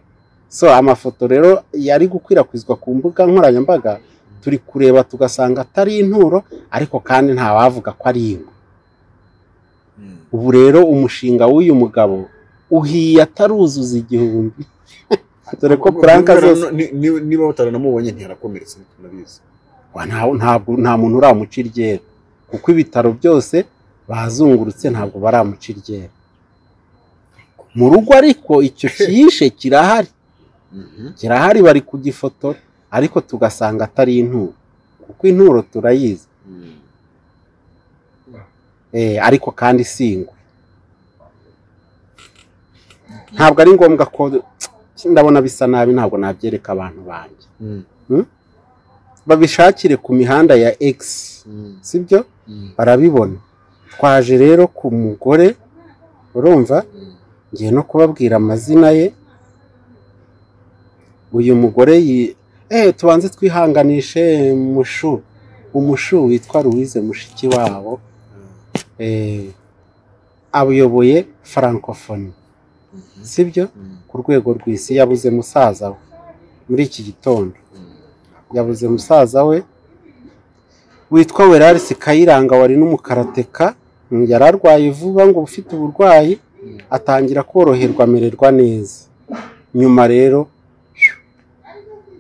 so amafoto rero yari gukwirakwizwa ku mbuga nkoranyambaga turi kureba tugasanga atari inturo ariko kandi ntawavuga ko ari ingwe Mm. ubu rero umushinga w'uyu mugabo uhiye ataruzuza igihumbi dore ko puranka Niba- zose ni- ni- niba bataranamubonye ntiyarakomeretse tunabizi Wa, nta- ntabwo nta muntu uramuca iryera kuko ibitaro byose bazungurutse ntabwo baramuca iryera mu rugo ariko icyo kiyishe kirahari kirahari bari kugifotora ariko tugasanga atari inturo kuko inturo turayizi Mm. eh, ariko kandi si ingwe ntabwo ari ngombwa ko ndabona bisa nabi ntabwo nabyereka abantu banjye Mm. babishakire ku mihanda ya X Mm. sibyo Mm. barabibona twaje rero ku mugore urumva Mm. ngiye no kubabwira amazina ye uyu mugore yi eh tubanze twihanganishe mushu umushu witwa Louise mushiki wabo eh abuyoboye francophonie Mhm. sibyo Mm. ku rwego rw'isi yabuze musaza we muri iki gitondo Mm. yabuze musaza we witwa Weraris Kayiranga wari n'umukarateka yari arwaye vuba ngo ufite uburwayi atangira koroherwa amererwa neza nyuma rero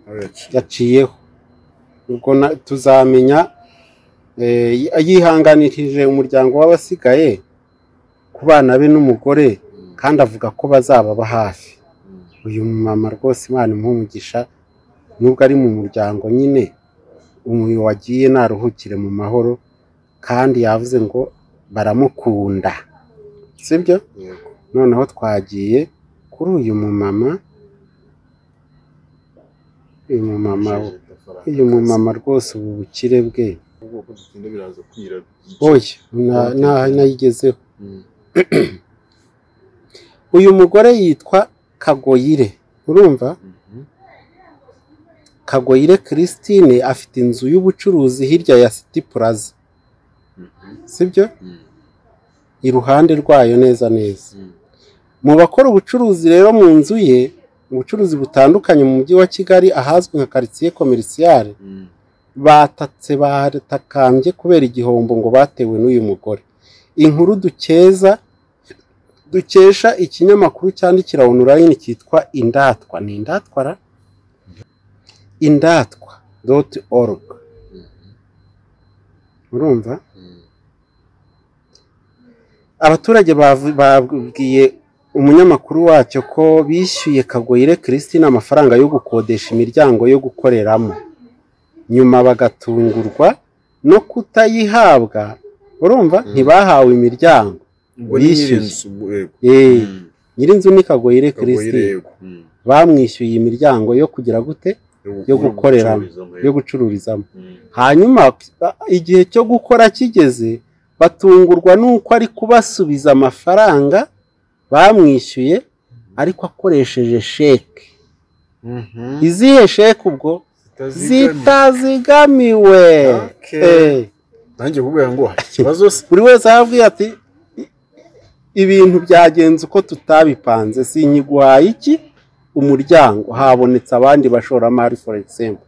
Aho yaciye. yaciyeho ubwo na- tuzamenya eh, yihanganirije umuryango w'abasigaye ku bana be n'umugore Mm. kandi avuga ko bazababa hafi Mm. uyu mumama rwose imana impumugisha nubwo ari mu muryango nyine umuntu wagiye naruhukire mu mahoro kandi yavuze ngo baramukunda sibyo Yego. noneho twagiye kuri uyu mumama uyu mumama uyu mumama rwose ubu bukire bwe ubwoko dutinda biraza kwira oya na- na- nayigezeho Mm. uyu mugore yitwa kagoyire urumva Mhm. Kagoyire Christine afite inzu y'ubucuruzi hirya ya City Plaza Mhm. sibyo Mm. iruhande rwayo neza neza Mm. mu bakora ubucuruzi rero mu nzu ye ubucuruzi butandukanye mu mujyi wa Kigali ahazwi nka quartier commercial Mm. batatse batakambye kubera igihombo ngo batewe n'uyu mugore inkuru dukeza dukesha ikinyamakuru cyandikira online cyitwa indatwa ni indatwa ra indatwa doti orugu Mhm. urumva Mm. abaturage bavu- babwiye umunyamakuru wacyo ko bishyuye kagoyire christine amafaranga yo gukodesha imiryango yo gukoreramo nyuma bagatungurwa no kutayihabwa urumva Mm. ntibahawe imiryango Ubwo ni Bishyuye. nyir'inzu, ubu, yego. Eh, Mm. nyirinzu ni kagoyire Kagoyire, christine yego. Mm. bamwishyuye imiryango yo kugira gute yo gukoreramo, gucururizamo, yo yego. gucururizamo Mm. hanyuma igihe cyo gukora kigeze batungurwa n'uko ari kubasubiza amafaranga bamwishyuye ariko akoresheje sheke Mhm. izihe sheke ubwo Zitazigamye. zitazigamiwe Okay. Eh, nanjye kubwira ngo hari ikibazo se buri wese arababwira ati "I- ibintu byagenze uko tutabipanze sinyiguhaye iki umuryango habonetse abandi bashoramari for example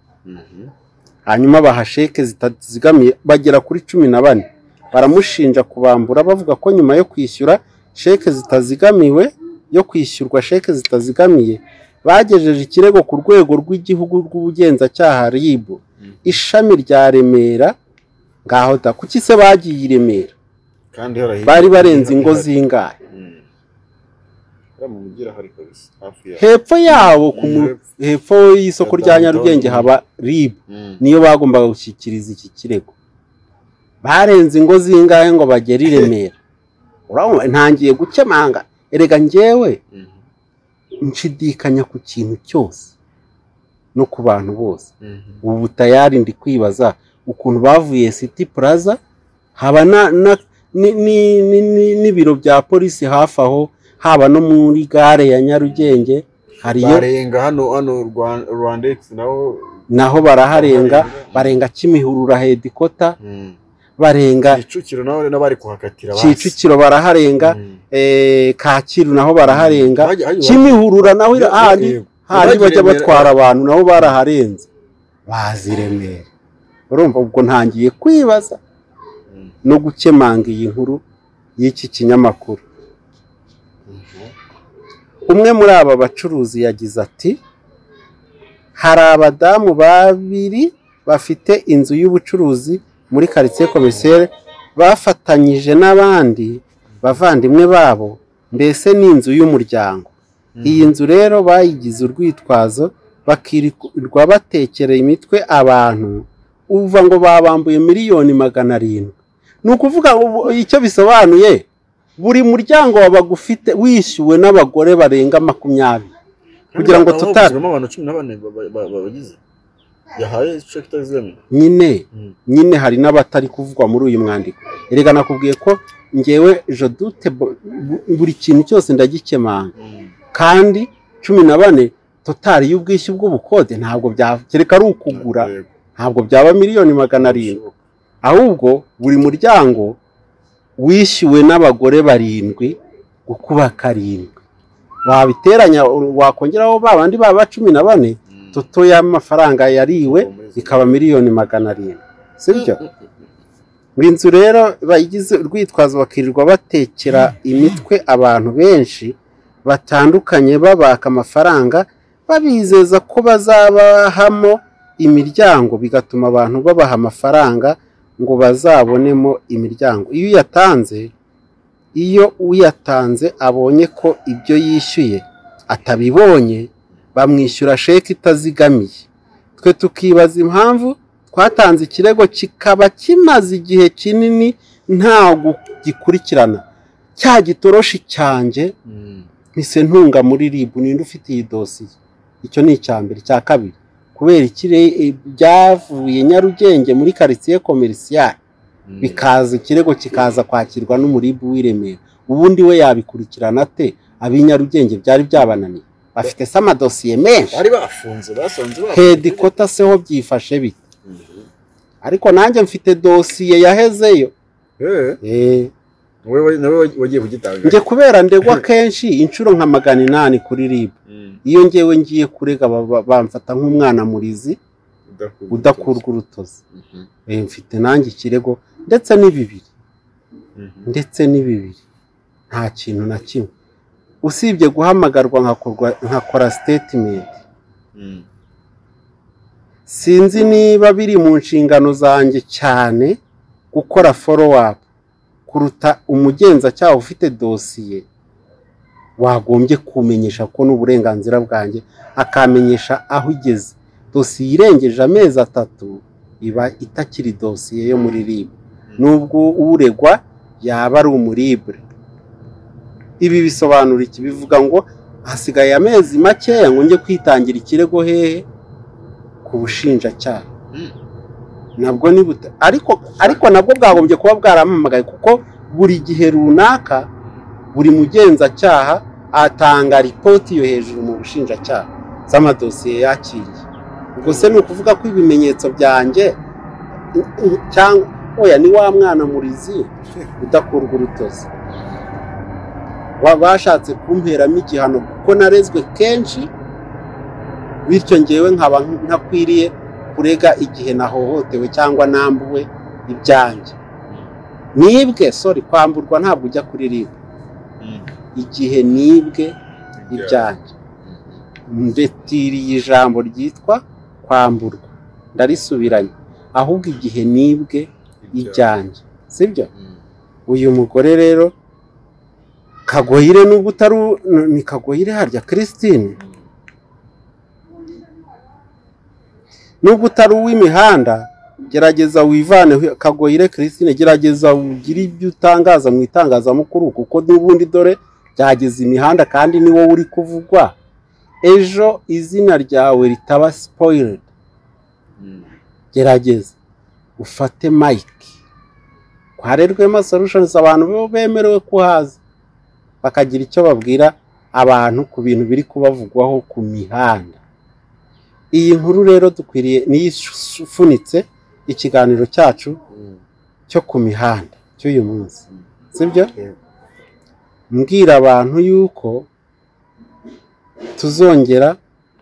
hanyuma baha sheke zitazigamiye bagera kuri cumi na bane baramushinja kubambura bavuga ko nyuma yo kwishyura sheke zitazigamiwe yo kwishyurwa sheke zitazigamiye bagejeje ikirego ku rwego rw'igihugu rw'ubugenzacyaha RIB ishami rya Remera ngaho da kuki se bagiye i remera kandi harahinduka bari barenze ingo zingahe hariya mu mujyi harahari kabisa hafi ya hepfo yabo ku mu- hepfo y'isoko rya Gatandatu. nyarugenge haba ribu Mm. niyo bagombaga gushyikiriza iki kirego barenze ingo zingahe ngo bagere i remera urabona ntangiye gukemanga erega njyewe Mhm. nshidikanya ku kintu cyose no ku bantu bose Mhm. ubu tayari ndi kwibaza ukuntu bavuye city plaza haba na- na- ni- ni- ni- ni- n'ibiro bya polisi hafi aho haba no muri gare ya nyarugenge hariyo barenga hano hano Rwan- rwandex naho naho baraharenga barenga kimihurura hedikota Mm. barenga kicukiro naho n'abari kuhakatira basi. kicukiro baraharenga Mm. eh, kacyiru naho baraharenga Hajya- hajya- kimihurura naho ira- handi Yego. handi Uragira bajya Remera- batwara abantu nabo baraharenze bazi i remera urumva ubwo ntangiye kwibaza Mm. no gukemanga iyi nkuru y'iki kinyamakuru Mhm. umwe muri aba bacuruzi yagize ati hari abadamu babiri bafite inzu y'ubucuruzi muri karitsiye komiseri bafatanyije n'abandi bavandimwe babo mbese ni inzu y'umuryango iyi nzu rero bayigize urwitwazo bakirirwa batekereye imitwe abantu uva ngo babambuye miliyoni magana arindwi ni ukuvuga ubu icyo bisobanuye buri muryango wabaga ufite wishyuwe n'abagore barenga makumyabiri kugira ngo Kandi tuta- bahagazemo abantu cumi na bane ba- ba- ba- ba- bagize yahaye check tazemi nyine nyine hari n'abatari kuvugwa muri uyu mwandiko erega nakubwiye ko ngewe jodute buri kintu cyose ndagikemanga kandi cumi na bane totari y'ubwishyu bw'ubukode ntabwo bya- kereka ari ukugura ntabwo byaba miliyoni magana arindwi ahubwo buri muryango wishyuwe n'abagore barindwi gukuba karindwi wabiteranya wakongeraho ba bandi baba cumi na bane toto y'amafaranga yariwe ikaba miliyoni magana arindwi sibyo iyi nzu rero bayigize urwitwazo bakirirwa batekera imitwe abantu benshi batandukanye babaka amafaranga babizeza ko bazabahamo imiryango bigatuma abantu babaha amafaranga ngo bazabonemo imiryango iyo uyatanze iyo uyatanze abonye ko ibyo yishyuye atabibonye bamwishyura sheke itazigamiye twe tukibaza impamvu twatanze ikirego kikaba kimaze igihe kinini nta gukurikirana cya gitoroshi cyanjye mpise ntunga muri ribu ninde ufite iyi dosiye icyo ni icya mbere icya kabiri kubera ikire e- byavuye nyarugenge muri karitsiye komerisiyari bikaza ikirego kikaza kwakirwa n'umuribu w'i Remera ubundi we yabikurikirana ate ab'i Nyarugenge byari byabananiye bafite se amadosiye menshi bari bafunze basanze bafunze. hedikota seho byifashe bite Mhm. ariko nanjye mfite dosiye yahezeyo Eh, Eh, wowe- wowe- nawe wagiye kugitanga njye kubera ndegwa kenshi inshuro nka magana inani kuri rib Mm. iyo ngewe ngiye kurega ba- ba- bamfata nk'umwana murizi Udakurwa udakurwa urutozi Mhm. Eh, mfite nanjye ikirego ndetse n'ibibiri Mhm. ndetse n'ibibiri nta kintu na kimwe usibye guhamagarwa nkakorwa- nkakora statement Mm. sinzi niba biri mu nshingano zanjye cyane gukora follow up kuruta umugenzacyaha ufite dosiye wagombye kumenyesha ko n'uburenganzira bwanjye akamenyesha aho igeze dosiye irengeje amezi atatu iba itakiri dosiye yo muri rib nubwo uregwa yaba ari umuribure ibi bisobanura iki bivuga ngo hasigaye amezi makeya ngo njye kwitangira ikirego hehe ku bushinjacyaha Mm. nabwo ni buta ariko ariko nabwo bwagombye kuba bwaramamagaye kuko buri gihe runaka buri mugenzacyaha atanga ripoti yo hejuru mu bushinjacyaha z'amadosiye yakiriye ubwo se ni ukuvuga ko ibimenyetso byanjye cyangwa oya ni wa mwana murizi udakurwa urutozi Ba- bashatse kumperamo igihano kuko narezwe kenshi bityo ngewe nkaba ntakwiriye kurega igihe nahohotewe cyangwa nambuwe ibyanjye nibwe sorry kwamburwa ntabwo ujya kuririmba Mm. igihe nibwe ibyanjye Mhm. mbetiriye ijambo ryitwa kwamburwa ndarisubiranye ahubwo igihe nibwe ibyanjye sibyo Mm. uyu mugore rero kagoyire nubwo utari u- n- ni kagoyire harya christine nubwo utari uw'imihanda gerageza wivane kagoyire christine gerageza ugire ibyo utangaza mu itangazamakuru kuko n'ubundi dore byageze imihanda kandi ni wowe uri kuvugwa ejo izina ryawe ritaba spoiled gerageza ufate mike kwa Rwema Solutions abantu bo bemerewe kuhaza bakagira icyo babwira abantu ku bintu biri kubavugwaho ku mihanda iyi nkuru rero dukwiriye niyo ifunitse ikiganiro cyacu Mm. cyo ku mihanda cy'uyu munsi sibyo Yego. mbwira abantu yuko tuzongera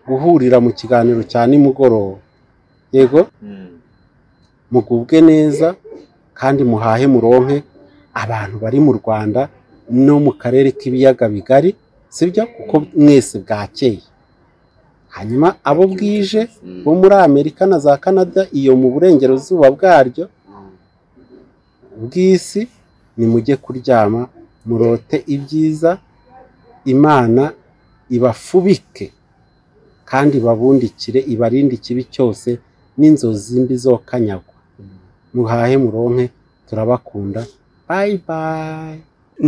guhurira mu kiganiro cya nimugoroba yego Mm. mugubwe neza kandi muhahe muronke abantu bari mu rwanda no mu karere k'ibiyaga bigari sibyo kuko mwese bwakeye hanyuma abo bwije bo muri amerika na za canada iyo mu burengerazuba bwaryo bw'isi nimujye kuryama murote ibyiza imana ibafubike kandi babundikire ibarinde ikibi cyose n'inzozi mbi zokanyagwa muhahe muronke turabakunda bayi bayi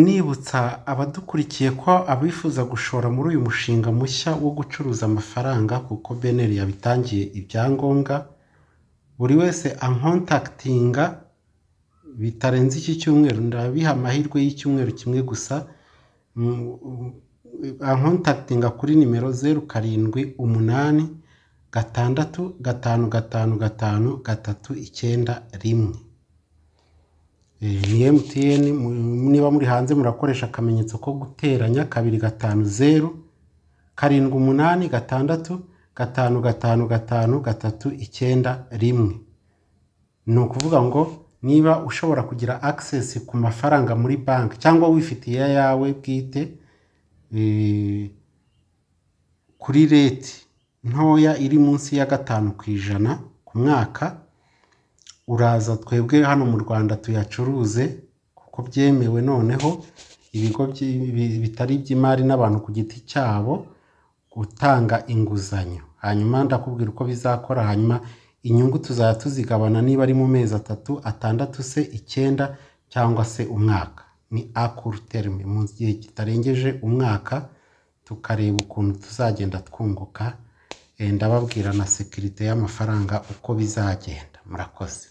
nibutsa abadukurikiye ko abifuza gushora muri uyu mushinga mushya wo gucuruza amafaranga kuko beneri yabitangiye ibyangombwa buri wese ankontaktinga bitarenze iki cyumweru ndabiha amahirwe y'icyumweru kimwe gusa Mm, ankontaktinga kuri nimero zeru karindwi umunani gatandatu gatanu gatanu gatanu gatatu icyenda rimwe Eh, ni emutiyeni niba muri hanze murakoresha akamenyetso ko guteranya kabiri gatanu zeru karindwi umunani gatandatu gatanu gatanu gatanu gatatu icyenda rimwe ni ukuvuga ngo niba ushobora kugira access ku mafaranga muri banki cyangwa wifitiye ayawe bwite eh, kuri reti ntoya iri munsi ya gatanu ku ijana ku mwaka uraza twebwe hano mu rwanda tuyacuruze kuko byemewe noneho ibigo byi- bi- bitari iby'imari n'abantu ku giti cyabo gutanga inguzanyo hanyuma ndakubwira uko bizakora hanyuma inyungu tuzajya tuzigabana niba ari mu mezi atatu atandatu se icyenda cyangwa se umwaka ni akuru terime mu gihe kitarengeje umwaka tukareba ukuntu tuzagenda twunguka Eh, ndababwira na sekirite y'amafaranga uko bizagenda murakoze